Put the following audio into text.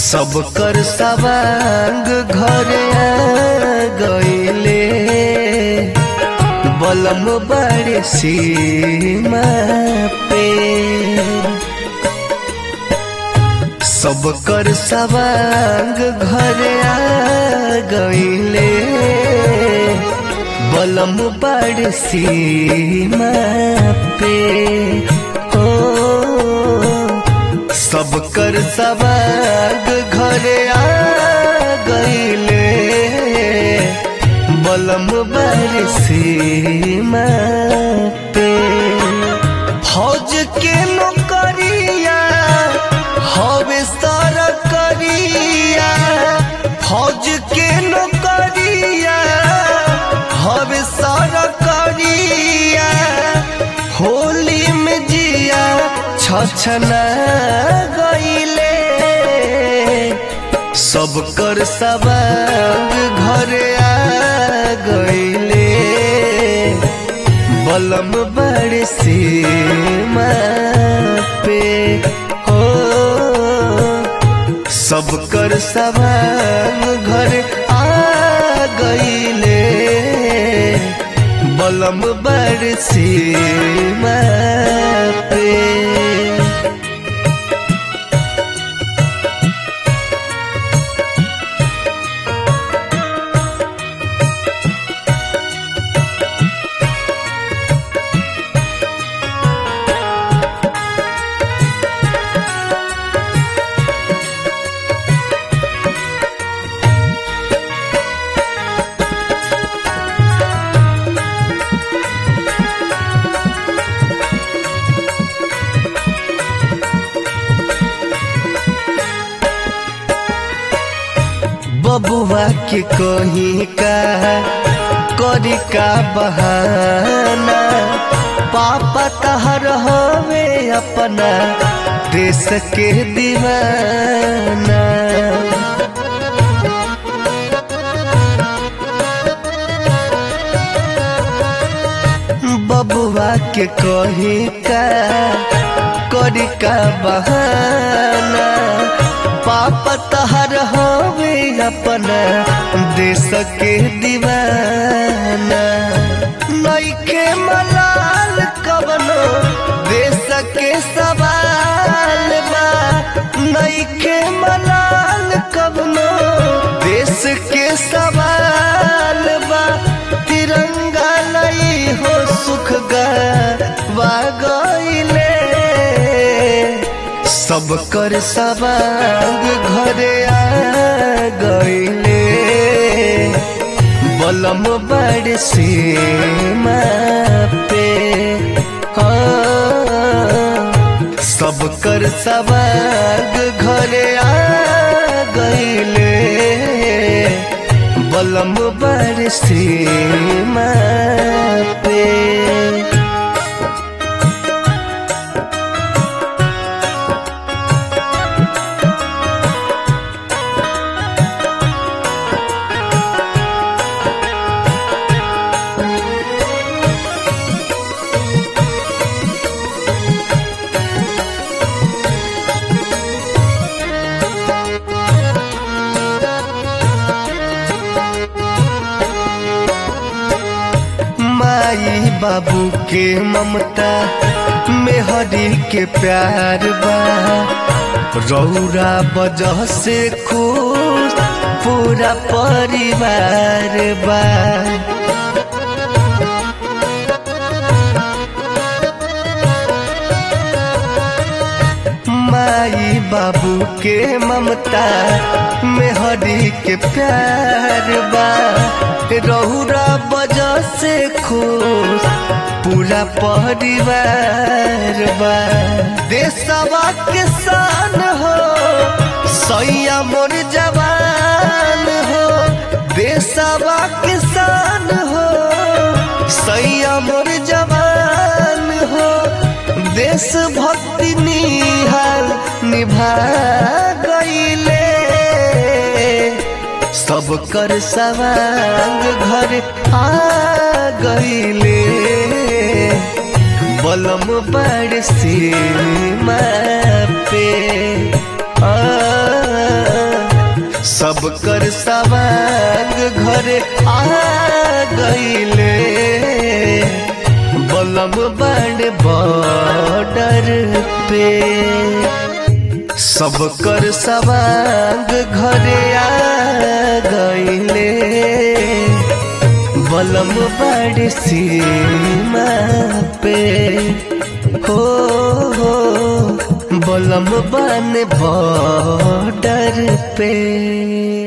सब कर सवांग घरे आ गईले बलम बड़े सीमा पे सब कर सवांग घरे आ गईले बलम बड़ सीमा पे हो सब कर सवाग घरे आ गईले बलम बड़ सीमा पे फौज के नौकरिया हवे सारा करिया फौज के नौकरिया हवे सारा करिया होली में जिया छछना गईले सब कर सवांग घरे आ गईले बलम बड़ सीमा पे हो सब कर सवांग घर आ गईले बलम बड़ सीमा पे बबुआ के कहीं का करी का बहाना पापा तहर हवे अपना देश के दीवाना बबुआ के कहीं का करी का बहाना पापा तहर हवे अपना देश के दीवाना नईखे मलाल कबनो देश के सवाल बा नईखे मलाल कबनो देश के सवाल बा तिरंगा लई हो सुख गा गईले सब कर सवांग घरे आ गईले बलम बड़ सीमा पे हाँ सब कर सवांग घरे आ गईले बलम बड़ सीमा पे माई बाबू के ममता मेहरी के प्यार बा रौरा वजह से खुश पूरा परिवार बा माई बाबू के ममता मेहरी के प्यार बा रहुरा वजह से खुश पूरा परिवार बा देशवा के शान हो सैया मोर जवान हो देशवा के शान हो सैया मोर जवान हो देश भक्ति निहाल निभा गईले सब कर सवांग घर आ गईले बलम बड़ सीमा पे आ सब कर सवांग घरे आ गईले बलम बड़ बॉर्डर पे सब कर सवांग घरे आ गईले बलम बड़ सीमा पे हो हो बलम बन बॉर्डर पे